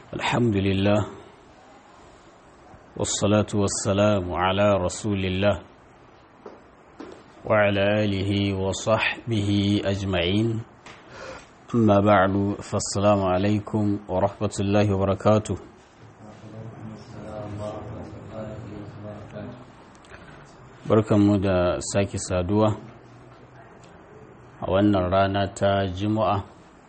الحمد لله والصلاة والسلام على رسول الله وعلى آله وصحبه أجمعين أما بعد فالسلام عليكم ورحمة الله وبركاته barkanmu da sake saduwa a wannan rana ta juma'a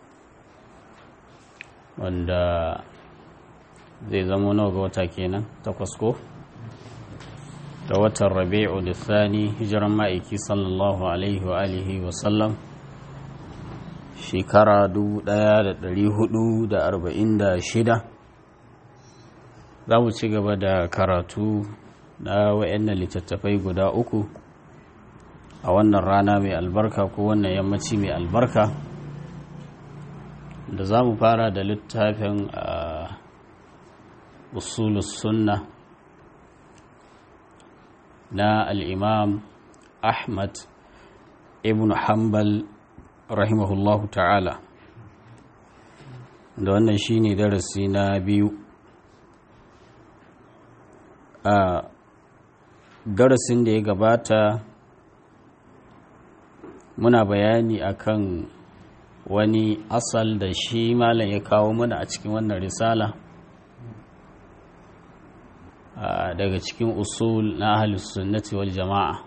wanda zai zama nawa ga wata kenan takwas ko da watan rabi'u da thani hijiran ma'aiki sallallahu alaihi wa alihi wa sallam shekara 1446 za mu ci gaba da karatu na wa'annan littattafai guda uku a wannan rana mai albarka ko wannan yammaci mai albarka da za mu fara da littafin usulus sunna na al'imam ahmad ibn hanbal rahimahullahu ta'ala da wannan shine darasi na biyu a darasin da ya gabata muna bayani akan wani asal da shi malam ya kawo mana a cikin wannan risala daga cikin usul na ahalus sunnati wal jama'a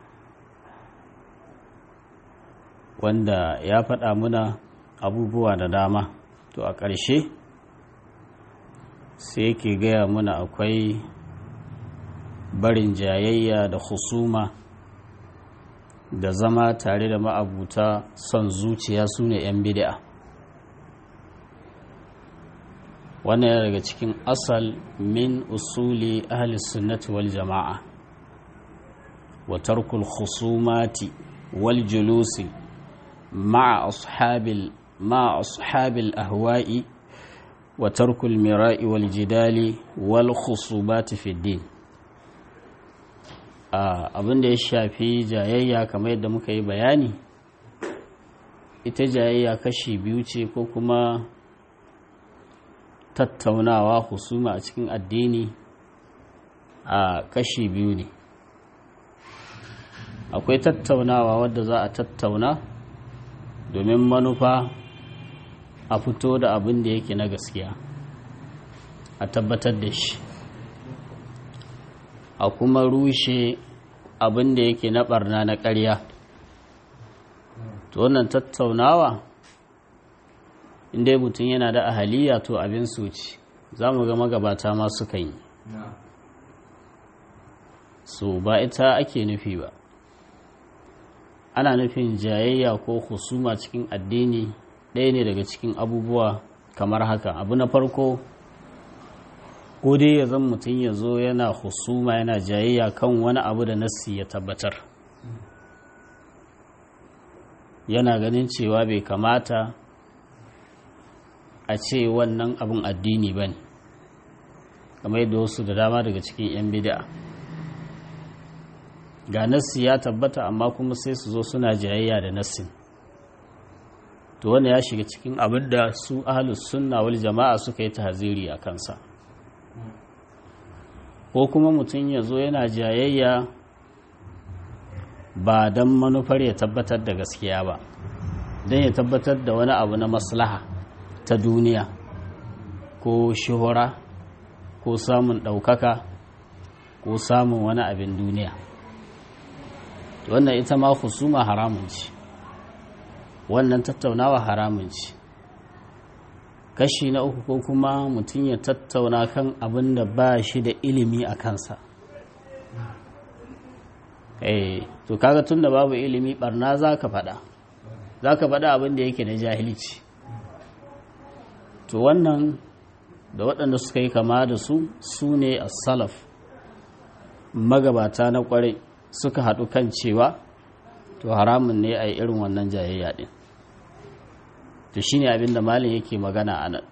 wanda ya faɗa muna abubuwa da dama to a ƙarshe sai yake gaya muna akwai barin jayayya da husuma da zama tare da ma'abuta son zuciya su ne 'yan bid'a wannan yana daga cikin asal min usuli ahli sunnati wal jama'a wa tarkul khusumati wal julusi ma'a ashabil ma'a ashabil ahwa'i wa tarkul mira'i wal jidali wal khusumati fi din abin da ya shafi jayayya kamar yadda muka yi bayani ita jayayya kashi biyu ce ko kuma tattaunawa husuma a cikin addini a kashi biyu ne akwai tattaunawa wadda za a tattauna domin manufa a fito da abin da yake na gaskiya a tabbatar da shi a kuma rushe abin da yake na barna na ƙarya to wannan tattaunawa inda mutum yana da ahaliya to abin suci za mu ga magabata ma suka yi so ba ita ake nufi ba ana nufin jayayya ko husuma cikin addini ɗaya ne daga cikin abubuwa kamar haka abu na farko ko dai ya zan mutum ya zo yana husuma yana jayayya kan wani abu da nassi ya tabbatar yana ganin cewa bai kamata a ce wannan abin addini ba ne kamar yadda wasu da dama daga cikin 'yan bida ga nassi ya tabbata amma kuma sai su zo suna jayayya da nassin to wanda ya shiga cikin abin da su ahalus sunna wal jama'a suka yi tahziri a kansa ko kuma mutum ya zo yana jayayya ba don manufar ya tabbatar da gaskiya ba don ya tabbatar da wani abu na maslaha ta duniya ko shuhura ko samun ɗaukaka ko samun wani abin duniya wannan ita ma husuma haramun ce wannan tattaunawa haramun ce kashi na uku ko kuma mutum ya tattauna kan abin da ba shi da ilimi a kansa eh to kaga tun da babu ilimi barna za ka faɗa za ka faɗa abin da yake na jahilci to wannan da waɗanda suka yi kama da su su ne a salaf magabata na ƙwarai suka haɗu kan cewa to haramun ne a yi irin wannan jayayya ɗin to shine abin da malin yake magana a nan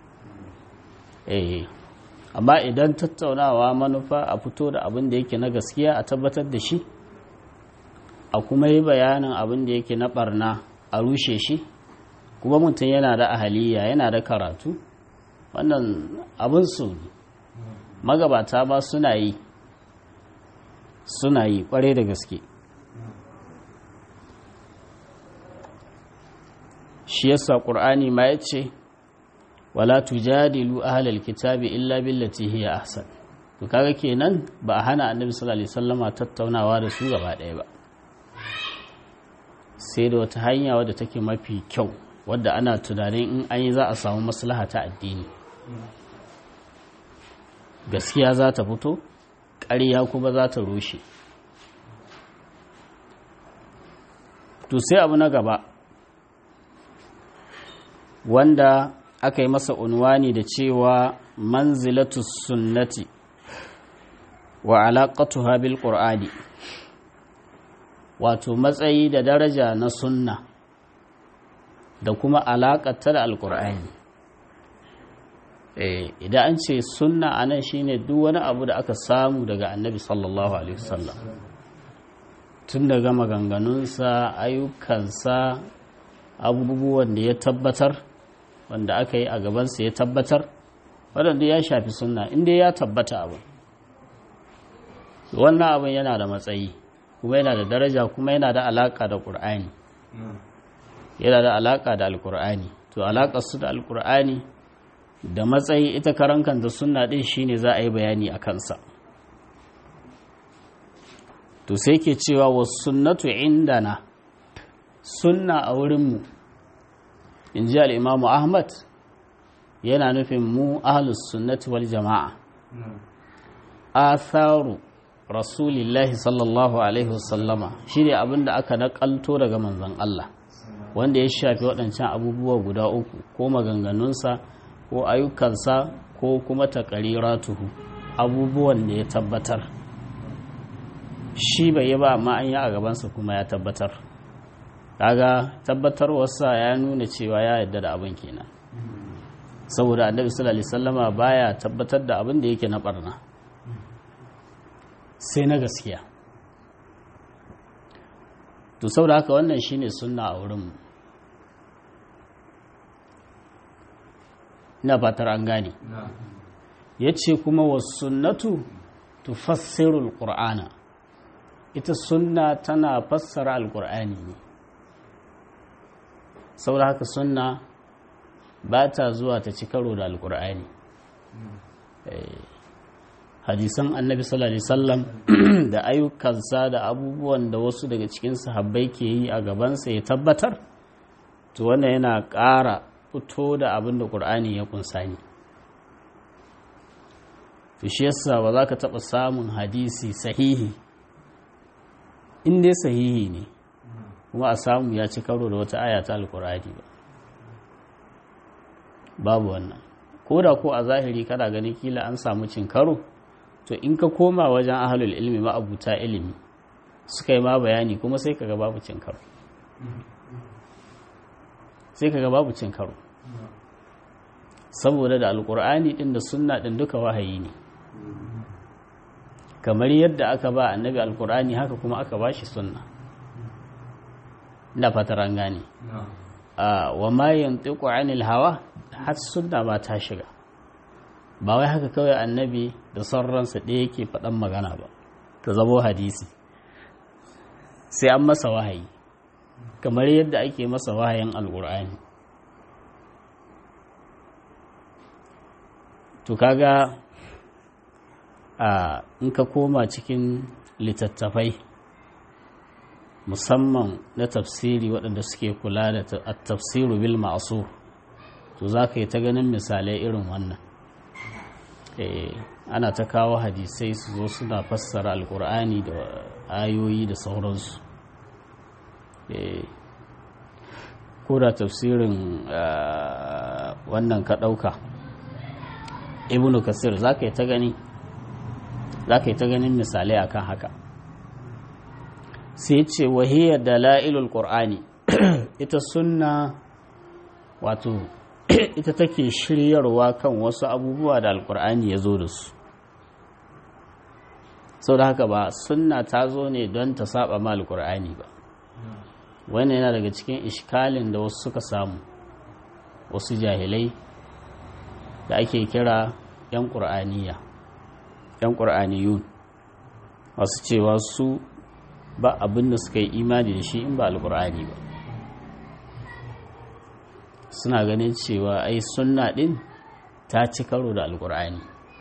eh amma idan tattaunawa manufa a fito da abin da yake na gaskiya a tabbatar da shi a kuma yi bayanin abin da yake na barna a rushe shi kuma mutum yana da ahaliya yana da karatu wannan abin su magabata ba suna yi suna yi kware da gaske shi yasa ƙur'ani ma ya ce wala tujadilu ahlal kitabi illa billati hiya ahsan to kaga kenan ba a hana annabi sallallahu alaihi wasallama tattaunawa da su gaba ɗaya ba sai da wata hanya wadda take mafi kyau wadda ana tunanin in an yi za a samu maslaha ta addini gaskiya za ta fito ƙarya kuma za ta rushe to sai abu na gaba wanda aka yi masa unwani da cewa manzilatu sunnati wa alaƙatuha bil ƙur'ani wato matsayi da daraja na sunna da kuma alaƙata da alƙur'ani idan an ce sunna a nan shine duk wani abu da aka samu daga annabi sallallahu alaihi wasallam tun daga maganganunsa ayyukansa abubuwan da ya tabbatar wanda aka yi a gabansa ya tabbatar waɗanda ya shafi sunna inda ya tabbata abu wannan abin yana da matsayi kuma yana da daraja kuma yana da alaƙa da ƙur'ani yana da alaƙa da alƙur'ani to alaƙar su da alƙur'ani da matsayi ita karankan da sunna ɗin shine za a yi bayani a kansa to sai ke cewa wa sunnatu indana sunna a wurinmu in ji al'imamu ahmad yana nufin mu ahalus sunnati wal jama'a atharu rasulillahi sallallahu alaihi wasallama shi ne abinda aka nakalto daga manzon Allah wanda ya shafi waɗancan abubuwa guda uku ko maganganunsa ko ayyukansa ko kuma taƙariratuhu abubuwan da ya tabbatar shi bai yi ba amma an yi a gabansa kuma ya tabbatar kaga tabbatarwarsa ya nuna cewa ya yarda da abin kenan saboda annabi sallallahu alaihi wasallama baya tabbatar da abin da yake na barna sai na gaskiya to saboda haka wannan shine sunna a wurin ina fatar an gane yace kuma was sunnatu tufassiru alqur'ana ita sunna tana fassara alqur'ani ne saboda haka sunna ba ta zuwa ta ci karo da alkur'ani hadisan annabi sallallahu alaihi wasallam da ayyukansa da abubuwan da wasu daga cikin sahabbai ke yi a gabansa ya tabbatar to wannan yana ƙara fito da abin da ƙur'ani ya kunsa ni to shi yasa ba za ka taɓa samun hadisi sahihi in dai sahihi ne kuma a samu ya ci karo da wata aya ta alkur'ani ba babu wannan ko da ko a zahiri kana gani kila an samu cin karo to in ka koma wajen ahalul ilmi ma'abuta ilimi suka yi ma bayani kuma sai kaga babu cin karo sai kaga babu cin karo saboda da alkur'ani din da sunna din duka wahayi ne kamar yadda aka ba annabi alkur'ani haka kuma aka ba shi sunna da fatar an gane wa ma yantiqu anil hawa har sunna ba ta shiga ba wai haka kawai annabi da sauransa ɗaya yake faɗan magana ba ta zamo hadisi sai an masa wahayi kamar yadda ake masa wahayin alƙur'ani to kaga a in ka koma cikin littattafai musamman na tafsiri waɗanda suke kula da tafsiru bil ma'asur to za ka yi ta ganin misalai irin wannan ana ta kawo hadisai su zo suna fassara alkur'ani da ayoyi da sauransu ko da tafsirin wannan ka ɗauka ibnu kasir za ka yi ta gani za ka yi ta ganin misalai akan haka sai ce wahiyar da la'ilul ƙur'ani ita sunna wato ita take shiryarwa kan wasu abubuwa da alkur'ani ya zo da su sau da haka ba sunna ta zo ne don ta saba ma alkur'ani ba wannan yana daga cikin ishkalin da wasu suka samu wasu jahilai da ake kira 'yan ƙur'aniya 'yan ƙur'aniyun masu cewa su ba abin da suka yi imani da shi in ba alƙur'ani ba suna ganin cewa ai sunna ɗin ta ci karo da alƙur'ani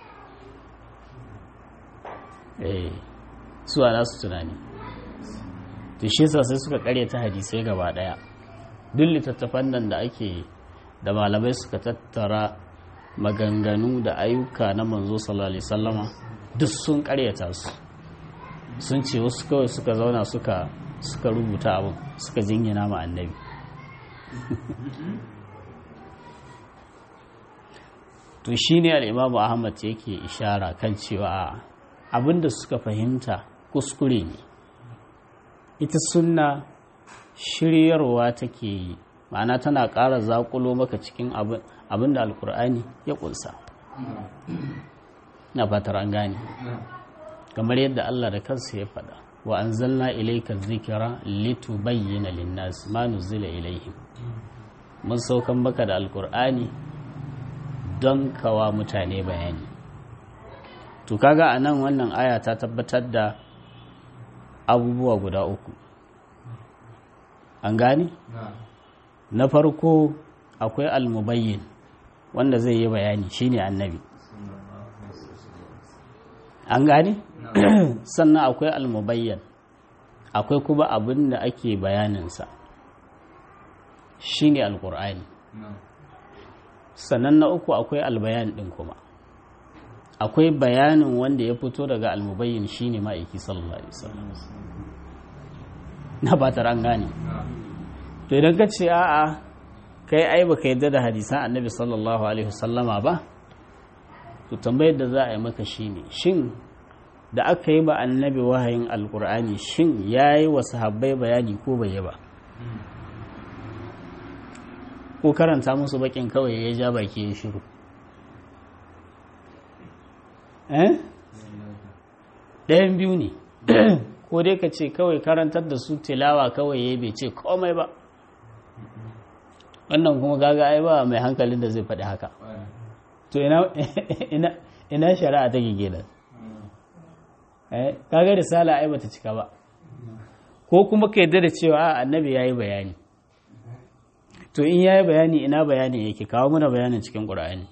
eh su a nasu tunani to shi sai suka ta hadisai gaba ɗaya duk littattafan nan da ake da malamai suka tattara maganganu da ayyuka na manzo sallallahu alaihi sallama duk sun karyata su sun ce wasu kawai suka zauna suka suka rubuta abin suka jingina ma annabi to shi ne al'imamu ahmad yake ishara kan cewa abinda suka fahimta kuskure ne ita sunna shiryarwa take yi ma'ana tana ƙara zaƙulo maka cikin abin da alkur'ani ya ƙunsa na fatar an gane kamar yadda Allah da kansa ya faɗa wa an zalna ilaika zikira litubayyana linnas ma nuzila ilaihim mun saukan maka da alkur'ani don kawa mutane bayani to kaga a nan wannan aya ta tabbatar da abubuwa guda uku an gane? na farko akwai almubayyin wanda zai yi bayani shine annabi an gane sannan akwai almubayyan akwai kuma abin da ake bayaninsa shine alkur'ani sannan na uku akwai albayan din kuma akwai bayanin wanda ya fito daga almubayyin shine ma'aiki sallallahu alaihi wasallam na ba an gane to idan ka ce a'a kai ai baka yadda da hadisan annabi sallallahu alaihi wasallama ba to tambayar da za a yi maka shine shin da aka yi ba annabi wahayin alkur'ani shin ya yi wa sahabbai bayani ko bai yi ba ko karanta musu bakin kawai ya ja baki ya shiru eh ɗayan biyu ne ko dai ka ce kawai karantar da su tilawa kawai ya bai ce komai ba wannan kuma gaga ai ba mai hankalin da zai faɗi haka to ina shari'a ta gige da kaga risala ai bata cika ba ko kuma ka yadda da cewa annabi ya yi bayani to in ya yi bayani ina bayani yake kawo mana bayanin cikin ƙura'ani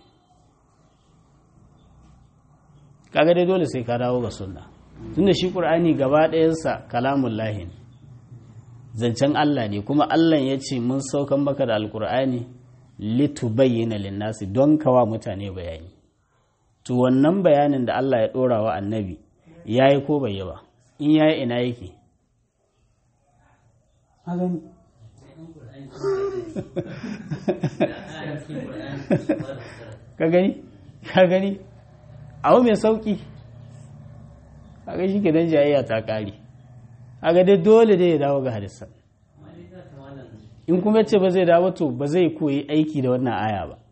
kaga dai dole sai ka dawo ga sunna tunda shi ƙur'ani gaba ɗayansa kalamun lahin zancen Allah ne kuma Allah ya ce mun saukan maka da alƙur'ani litubayyana linnasi don kawa mutane bayani to wannan bayanin da Allah ya ɗora wa annabi ya yi ko bai yi ba in ya yi ina yake ka gani ka gani abu mai sauki kaga shi ke don jayayya ta kare kaga dai dole dai ya dawo ga hadisan in kuma ce ba zai dawo to ba zai koyi aiki da wannan aya ba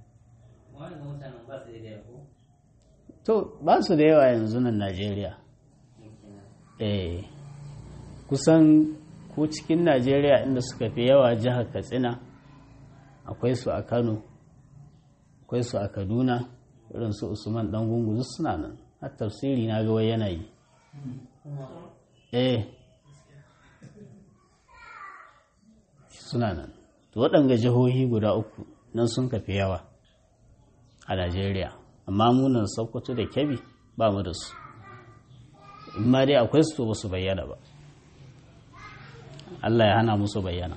to ba su da yawa yanzu nan najeriya eh kusan ko cikin najeriya inda suka fi yawa jihar katsina akwai su a kano akwai su a kaduna irin su usman dan gungu suna nan har tafsiri na ga yana yi eh suna nan to waɗanga jihohi guda uku nan sun kafi yawa a najeriya amma munan sokoto da kebbi ba mu da su in ma dai akwai su to ba su bayyana ba Allah ya hana musu bayyana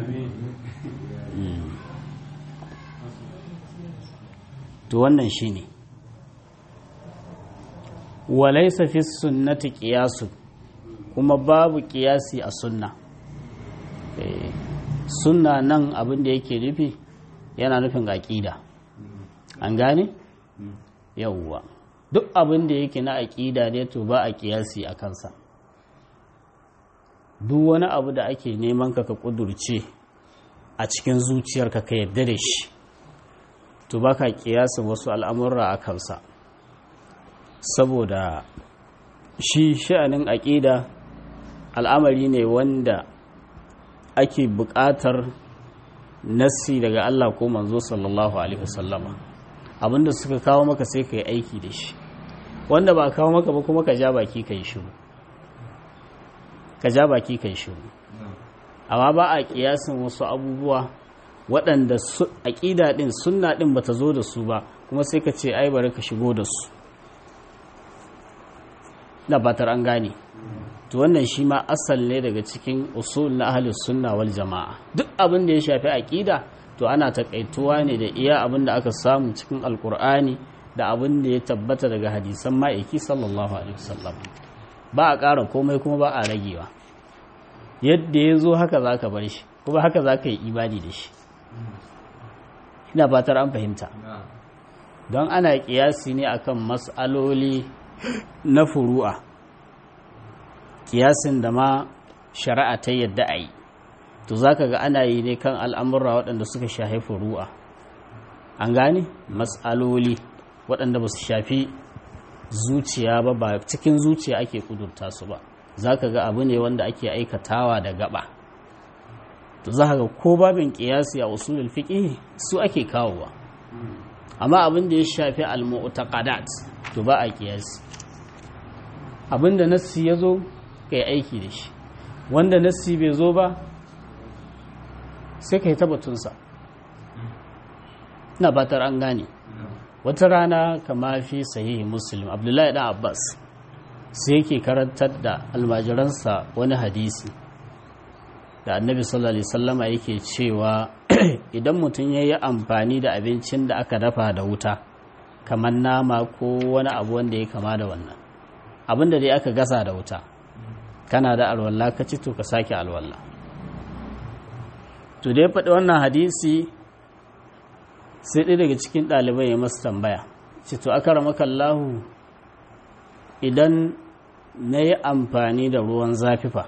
to wannan shine walaisa fi sunnati qiyasu kuma babu qiyasi a sunna sunna nan abin da yake nufi yana nufin aqida an gane yawwa duk abin da yake na aqida ne to ba a qiyasi a kansa duk wani abu da ake neman ka ka kudurce a cikin zuciyarka ka yarda da shi to baka kiyasin wasu al'amurra a kansa saboda shi sha'anin aƙida al'amari ne wanda ake buƙatar nassi daga Allah ko manzo sallallahu alaihi wasallama abinda suka kawo maka sai ka yi aiki da shi wanda ba kawo maka ba kuma ka ja baki ka yi shiru ka ja baki ka yi shiru amma ba a kiyasin wasu abubuwa waɗanda aƙida ɗin sunna ɗin ba ta zo da su ba kuma sai ka ce ai bari ka shigo da su na batar an gane to wannan shi ma asal ne daga cikin usul na ahlus sunna wal jama'a duk abin da ya shafi aƙida to ana takaituwa ne da iya abin da aka samu cikin alkur'ani da abin da ya tabbata daga hadisan ma'aiki sallallahu alaihi wasallam ba a ƙara komai kuma ba a ragewa yadda ya zo haka za ka bar shi kuma haka za ka yi imani da shi ina fatar an fahimta don ana kiyasi ne akan mas'aloli na furu'a kiyasin da ma shari'a ta yadda a yi to za ka ga ana yi ne kan al'amurra waɗanda suka shafi furu'a an gane mas'aloli waɗanda ba su shafi zuciya ba ba cikin zuciya ake kudurta su ba za ka ga abu ne wanda ake aikatawa da gaba to za ka ga ko babin kiyasi a usulul fiqh su ake kawowa amma abin da ya shafi al-mu'taqadat to ba a kiyasi abin da nassi ya zo ka yi aiki da shi wanda nassi bai zo ba sai ka yi tabbatunsa ina batar an gane wata rana kama fi sahihi muslim abdullahi dan abbas sai yake karantar da almajiransa wani hadisi da annabi sallallahu alaihi wasallama yake cewa idan mutum ya yi amfani da abincin da aka dafa da wuta kamar nama ko wani abu wanda ya kama da wannan abin da dai aka gasa da wuta kana da alwala ka ci to ka sake alwala to dai faɗi wannan hadisi sai ɗaya daga cikin ɗalibai ya masu tambaya ce to aka ramaka Allahu idan na yi amfani da ruwan zafifa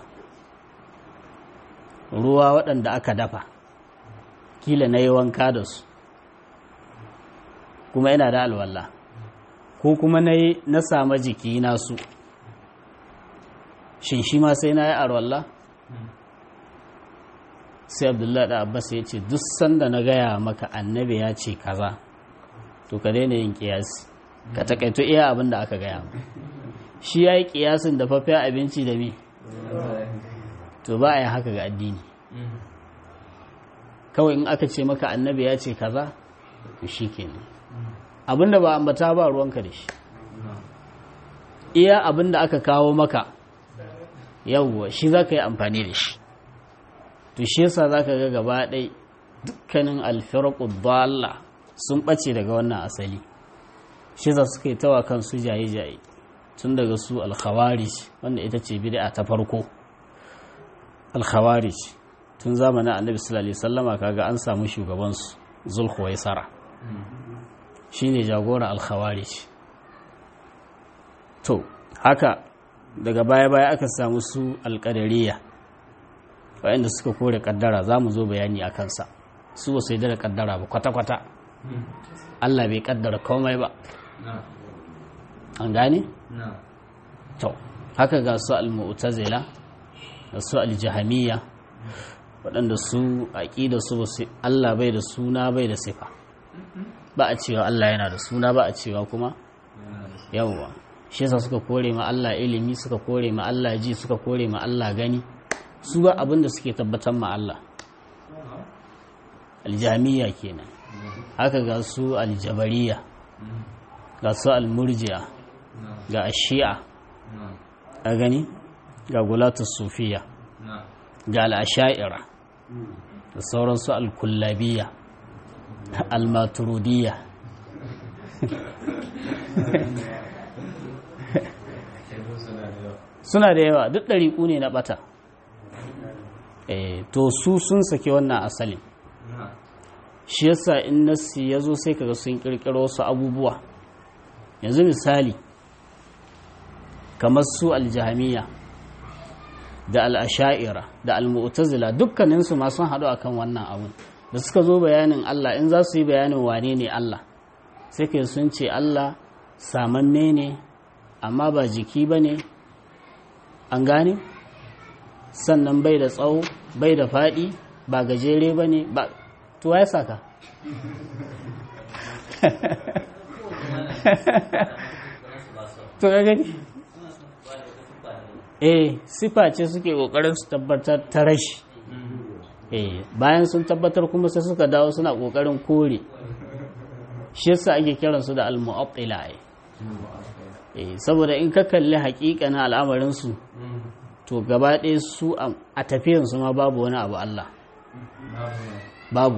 ruwa waɗanda aka dafa kila na yi wanka da su kuma yana da alwala ko kuma na yi na sama jiki nasu shin shi ma sai na yi alwala sai abdullahi da abbas ya ce duk sanda na gaya maka annabi ya ce kaza to ka daina yin kiyasi ka takaito iya abin da aka gaya shi ya yi kiyasin da fafiya abinci da mi to ba a yi haka ga addini kawai in aka ce maka annabi ya ce kaza to shi kenan abin da ba ambata ba ruwanka da shi iya abin da aka kawo maka yawwa shi za ka yi amfani da shi to shi yasa za ka ga gaba ɗai dukkanin alfiraku dalla sun ɓace daga wannan asali shi yasa suka yi tawa kansu jaye-jaye tun daga su alkhawarij wanda ita ce bid'a ta farko alkhawarij tun zamanin annabi sallallahu alaihi wasallama kaga an samu shugabansu zulkhuwaisara shine jagora alkhawarij to haka daga baya-baya aka samu su alƙadariya waɗanda suka kore ƙaddara za mu zo bayani a kansa su ba su yi da ƙaddara ba kwata-kwata allah bai ƙaddara komai ba an gane? to haka ga su al-mu'tazila da su al-jahamiyya waɗanda su aƙida su ba su allah bai da suna bai da sifa ba a cewa allah yana da suna ba a cewa kuma yawwa shi yasa suka kore ma Allah ilimi suka kore ma Allah ji suka kore ma Allah gani su ba abin da suke tabbatar ma Allah aljamiya kenan haka ga su aljabariya ga su almurjiya ga ashi'a a gani ga gulatus sufiya ga al'asha'ira da sauransu alkullabiya almaturudiya suna da yawa duk ɗariƙu ne na ɓata to su sun sake wannan asalin shi yasa in nasi ya zo sai kaga sun ƙirƙiro wasu abubuwa yanzu misali kamar su aljahamiya da al'asha'ira da al'mu'tazila dukkaninsu ma sun haɗu akan wannan abun da suka zo bayanin Allah in za su yi bayanin wane ne Allah sai kai sun ce Allah samanne ne amma ba jiki ba ne an gane sannan bai da tsawo bai da faɗi ba gajere ba ne ba tuwa ya saka to ga gani eh sifa ce suke kokarin su tabbatar ta rashi eh bayan sun tabbatar kuma sai suka dawo suna kokarin kore shi yasa ake kiransu da al-mu'attila eh saboda in ka kalli haƙiƙa na al'amarin su to gaba ɗaya su a tafiyan su ma babu wani abu Allah babu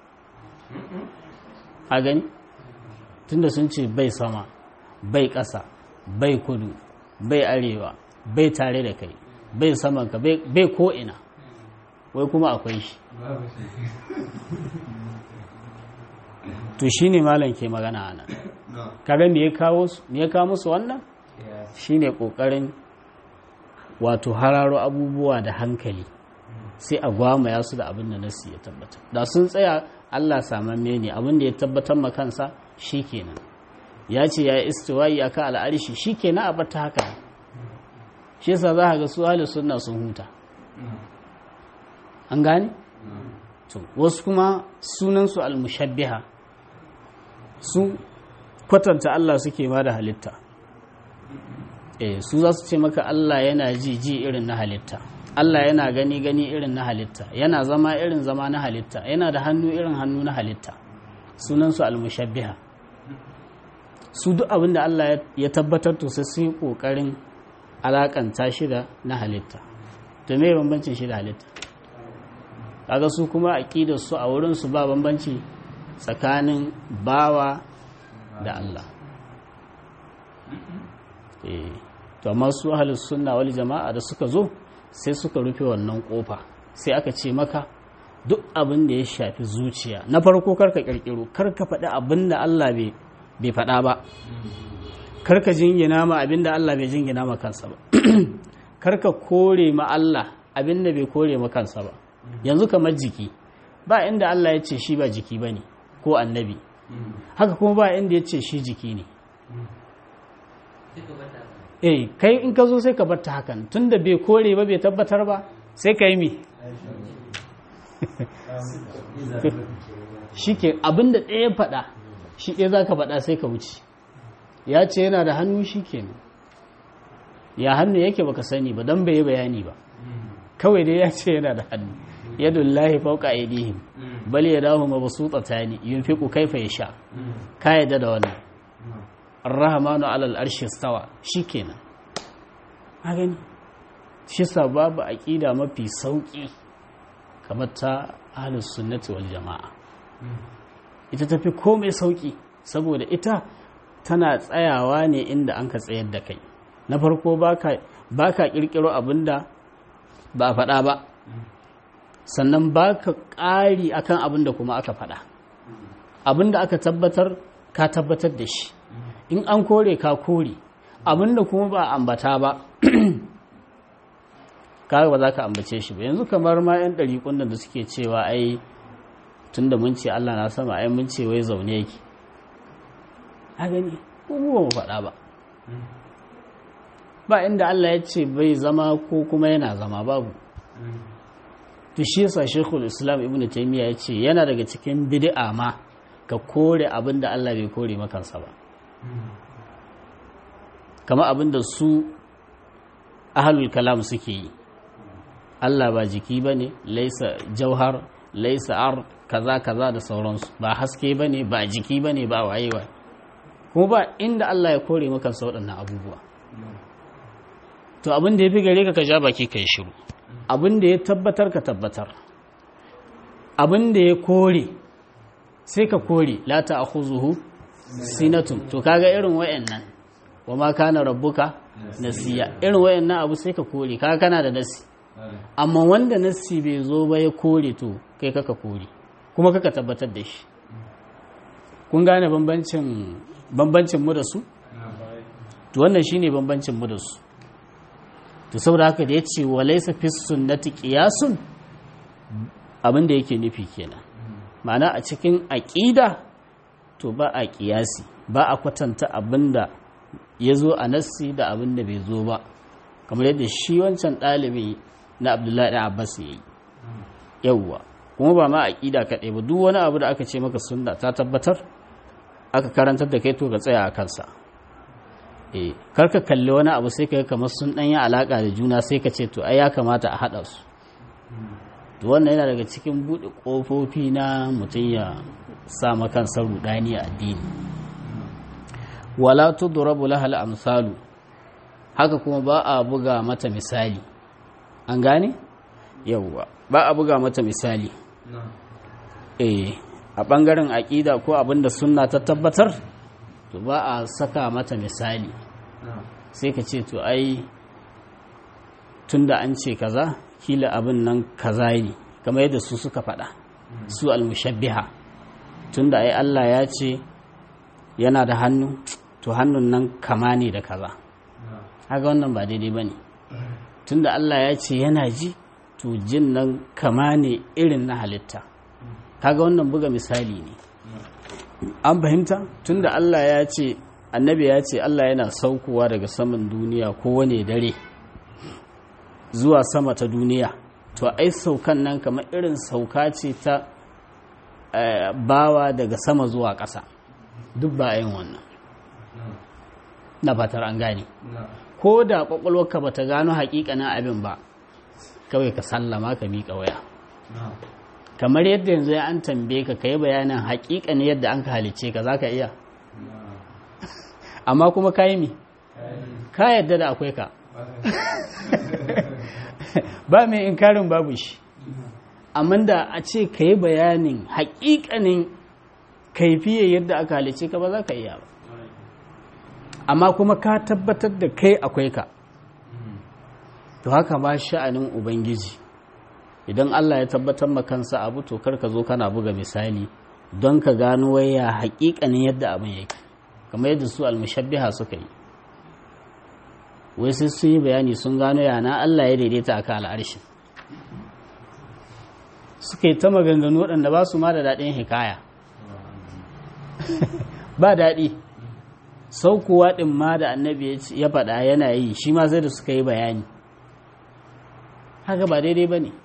a gani tunda sun ce bai sama bai ƙasa bai kudu bai arewa bai tare da kai bai samanka bai ko'ina wai kuma akwai shi to shi ne malam ke magana ana kaga me ya kawo musu wannan shi ne ƙoƙarin wato hararo abubuwa da hankali sai a gwamaya su da abin da nasu ya tabbatar da sun tsaya allah samamme ne abin da ya tabbatar makansa shi kenan ya ce ya yi istiwayi a kan al'arishi shi kenan a bata haka shi yasa za a ga su ahli sunna sun huta an gane to wasu kuma sunansu al-mushabbiha su kwatanta Allah suke ma da halitta eh su za su ce maka Allah yana ji ji irin na halitta Allah yana gani gani irin na halitta yana zama irin zama na halitta yana da hannu irin hannu na halitta sunansu al-mushabbiha su duk abin da Allah ya tabbatar to sai su yi kokarin alakanta shi da na halitta to me bambancin shi da halitta kaga su kuma aqidar su a wurin su ba bambanci tsakanin bawa da Allah eh to amma su ahlus sunna wal jama'a da suka zo sai suka rufe wannan kofa sai aka ce maka duk abin da ya shafi zuciya na farko karka kirkiro karka faɗi abin da Allah bai faɗa ba karka jingina ma abin da Allah bai jingina ma kansa ba karka kore ma Allah abin da bai kore ma kansa ba yanzu kamar jiki ba inda Allah ya ce shi ba jiki ba ne ko annabi haka kuma ba inda ya ce shi jiki ne eh kai in ka zo sai ka bar ta hakan tunda bai kore ba bai tabbatar ba sai ka yi mi shi ke abin da ɗaya faɗa shi ɗaya za ka faɗa sai ka wuce ya ce yana da hannu shi ke ya hannu yake baka sani ba don bai yi bayani ba kawai dai ya ce yana da hannu yadda lahi fauka aidihim bal ya dahu ma basu tsatani yin fiƙu kaifa ya sha ka yadda da wannan arrahmanu alal arshi stawa shi kenan a gani shi sa babu aƙida mafi sauƙi kamar ta ahlus sunnati wal jama'a ita tafi komai sauƙi saboda ita tana tsayawa ne inda an ka tsayar da kai na farko ba ka ƙirƙiro abin da ba a faɗa ba sannan ba ka ƙari akan abin da kuma aka faɗa abin da aka tabbatar ka tabbatar da shi in an kore ka kore abin da kuma ba ambata ba kaga ba za ka ambace shi ba yanzu kamar ma 'yan ɗari da suke cewa ai tun da mun ce Allah na sama ai mun ce wai zaune yake a gani ko ba mu faɗa ba ba inda Allah ya ce bai zama ko kuma yana zama babu to shi yasa Sheikhul Islam Ibn Taymiyyah ya ce yana daga cikin bid'a ma ka kore abin da Allah bai kore makansa ba kama abin da su ahlul kalam suke yi Allah ba jiki bane laisa jauhar laisa ar kaza kaza da sauransu ba haske bane ba jiki bane ba wayewa kuma ba inda Allah ya kore maka sa waɗannan abubuwa to abin da ya fi gare ka ka ja baki ka yi shiru abin da ya tabbatar ka tabbatar abin da ya kore sai ka kore la ta akhuzuhu sinatun to kaga irin wayannan wa ma kana rabbuka nasiya irin wayannan abu sai ka kore kaga kana da nasi amma wanda nasi bai zo ba ya kore to kai kaka kore kuma kaka tabbatar da shi kun gane bambancin bambancin mu da su to wannan shine bambancin mu da su to saboda haka da yace walaysa fi sunnati qiyasun abin da yake nufi kenan ma'ana a cikin aqida to ba a qiyasi ba a kwatanta abinda ya zo a nassi da abin da bai zo ba kamar yadda shi wancan ɗalibi na abdullahi ɗan abbas ya yi yauwa kuma ba ma aƙida kaɗai ba duk wani abu da aka ce maka sunna ta tabbatar aka karantar da kai to ka tsaya a kansa eh karka kalli wani abu sai kai kamar sun ɗanyi alaƙa da juna sai ka ce to ai ya kamata a haɗa su to wannan yana daga cikin buɗe ƙofofi na mutum ya sa kansa rudani a addini wala tudrabu lahal amsalu haka kuma ba a buga mata misali an gane yawwa ba a buga mata misali eh a bangaren aƙida ko abinda sunna ta tabbatar to ba a saka mata misali sai ka ce to ai tunda an ce kaza kila abin nan kaza ne kamar yadda su suka faɗa su almushabbiha tunda ai Allah ya ce yana da hannu to hannun nan kama ne da kaza haka wannan ba daidai ba ne tunda Allah ya ce yana ji to jin nan kama ne irin na halitta kaga wannan buga misali ne an fahimta tunda Allah ya ce annabi ya ce Allah yana saukowa daga saman duniya kowane dare zuwa sama ta duniya to ai saukan nan kamar irin sauka ce ta bawa daga sama zuwa ƙasa duk ba yin wannan na fatar an gane ko da ƙwaƙwalwarka ba ta gano haƙiƙanin abin ba kawai ka sallama ka miƙa waya kamar yadda yanzu ya an tambaye ka kai bayanin haƙiƙanin yadda an ka halice ka za ka iya amma kuma ka yi mi ka yadda da akwai ka ba mai inkarin babu shi amma da a ce ka yi bayanin haƙiƙanin kaifiyar yadda aka halice ka ba za ka iya ba amma kuma ka tabbatar da kai akwai ka to haka ba sha'anin ubangiji idan Allah ya tabbatar makansa abu to kar ka zo kana buga misali don ka gano waya haƙiƙanin yadda abin yake kamar yadda su almushabbiha suka yi wai sai sun yi bayani sun gano yana Allah ya daidaita a kan al'arshin suka yi ta maganganu waɗanda ba su ma da daɗin hikaya ba daɗi saukowa ɗin ma da annabi ya faɗa yana yi shi ma sai da suka yi bayani haka ba daidai ba ne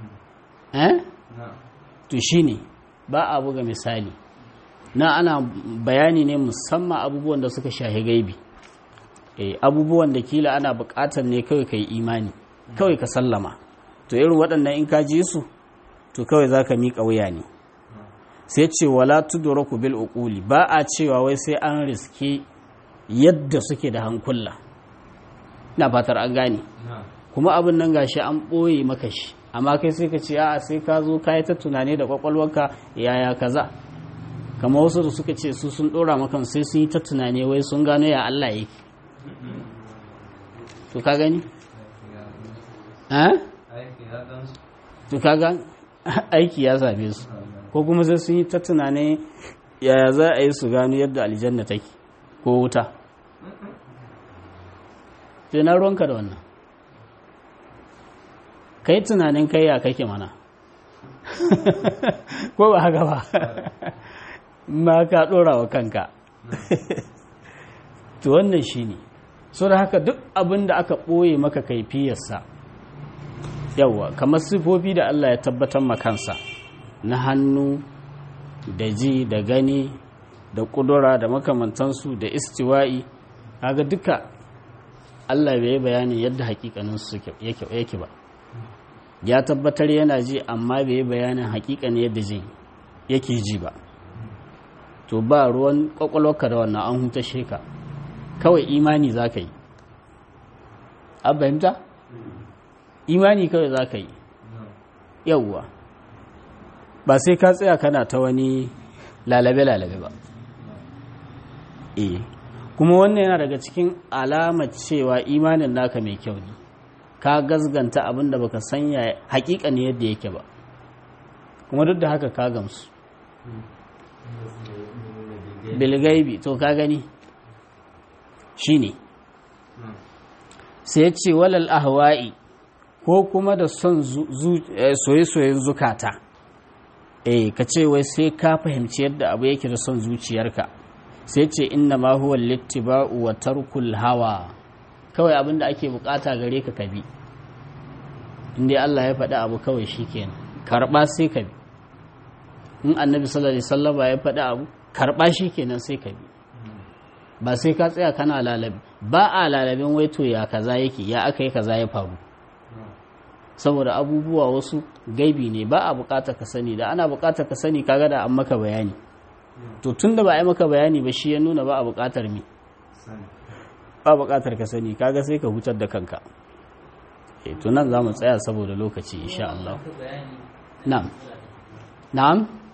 to shi ne ba a buga misali na ana bayani ne musamman abubuwan da suka shahi gaibi abubuwan da kila ana buƙatar ne kawai ka yi imani kawai ka sallama to irin waɗannan in ka ji su to kawai za ka miƙa wuya ne sai ce wala tudraku bil uquli ba a cewa wai sai an riske yadda suke da hankula ina fatar an gane kuma abin nan gashi an ɓoye maka shi amma kai sai ka ce a'a sai ka zo ka yi ta tunani da kwakwalwarka yaya kaza kama wasu da suka ce su sun ɗora maka sai sun yi ta tunani wai sun gano ya Allah yake to ka gani to ka ga aiki ya same su ko kuma sai sun yi ta tunani yaya za a yi su gano yadda aljanna take ko wuta sai na ruwanka da wannan ka yi tunanin kai ya kake mana ko ba haka ba ma ka ɗora wa kanka to wannan shi ne so da haka duk abin da aka ɓoye maka kaifiyarsa yawwa kamar sifofi da Allah ya tabbatar makansa na hannu da ji da gani da ƙudura da makamantansu da istiwa'i kaga duka Allah bai yi bayanin yadda hakikaninsu yake ba ya tabbatar yana ji amma bai yi bayanin hakikanin yadda ji yake ji ba to ba ruwan kwakwalwarka da wannan an huta sheka kawai imani za ka yi an fahimta imani kawai za ka yi yauwa ba sai ka tsaya kana ta wani lalabe-lalabe ba eh kuma wannan yana daga cikin alamar cewa imanin naka mai kyau ne ka gazganta abin da baka sanya hakika ne yadda yake ba kuma duk da haka ka gamsu bilgaibi to ka gani shine sai ce walal ahwa'i ko kuma da son soye-soyen zukata eh ka ce wai sai ka fahimci yadda abu yake da son zuciyarka sai ce inna ma huwa littiba'u wa tarkul hawa kawai abin da ake bukata gare ka kabi inda Allah ya faɗi abu kawai shikenan karɓa sai ka bi in annabi sallallahu alaihi wasallam ya faɗi abu karɓa shi kenan sai ka bi ba sai ka tsaya kana lalabi ba a lalabin waito ya kaza yake ya aka yi kaza ya faru saboda abubuwa wasu gaibi ne ba a bukatar ka sani da ana bukatar ka sani kaga da an maka bayani to tun da ba a yi maka bayani ba shi ya nuna ba a bukatar mi ba bukatar ka sani kaga sai ka hutar da kanka e to nan za mu tsaya saboda lokaci insha Allah na'am na'am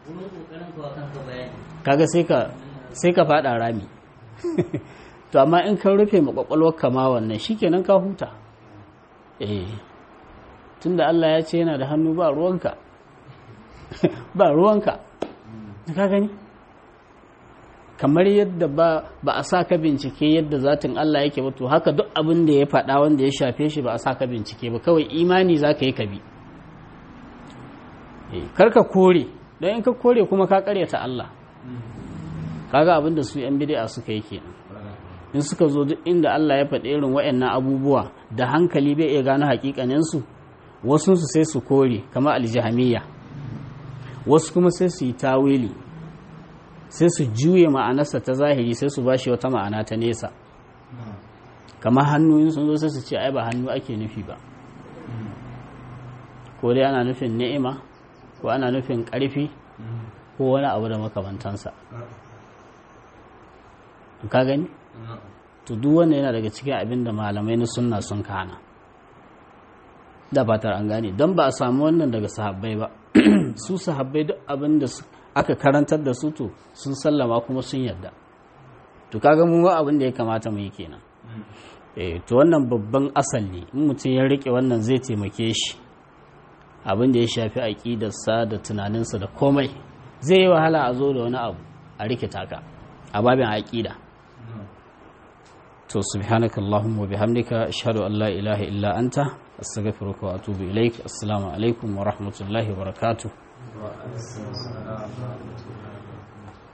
kaga sai ka sai ka fada rami to amma in ka rufe makwakwalwar kama wannan shikenan ka huta eh tunda Allah ya ce yana da hannu ba ruwanka ba ruwanka ka gani kamar yadda ba ba a sa ka bincike yadda zatin Allah yake ba to haka duk abin da ya faɗa wanda ya shafe shi ba a sa ka bincike ba kawai imani za ka yi ka bi kar ka kore don in ka kore kuma ka karyata Allah kaga abin da su 'yan bid'a suka yi kenan in suka zo duk inda Allah ya faɗi irin waɗannan abubuwa da hankali bai iya gano hakikaninsu wasu su sai su kore kamar aljihamiyya wasu kuma sai su yi tawili sai su juye ma'anarsa ta zahiri sai su bashi wata ma'ana ta nesa kamar hannu sun zo sai su ce ai ba hannu ake nufi ba ko dai ana nufin ni'ima ko ana nufin ƙarfi ko wani abu da makamantansa ka gani to duk wanda yana daga cikin abin da malamai na sunna sun kana da fatar an gane don ba a samu wannan daga sahabbai ba su sahabbai duk abin da aka karantar da su to sun sallama kuma sun yarda to kaga mu ba abin da ya kamata mu yi kenan eh to wannan babban asali in mutum ya rike wannan zai taimake shi abin da ya shafi aƙidarsa da tunaninsa da komai zai yi wahala a zo da wani abu a rikita ka a babin aƙida to subhanaka allahumma wa bihamdika ashhadu an la ilaha illa anta astaghfiruka wa atubu ilaik assalamu alaikum wa rahmatullahi wa barakatuh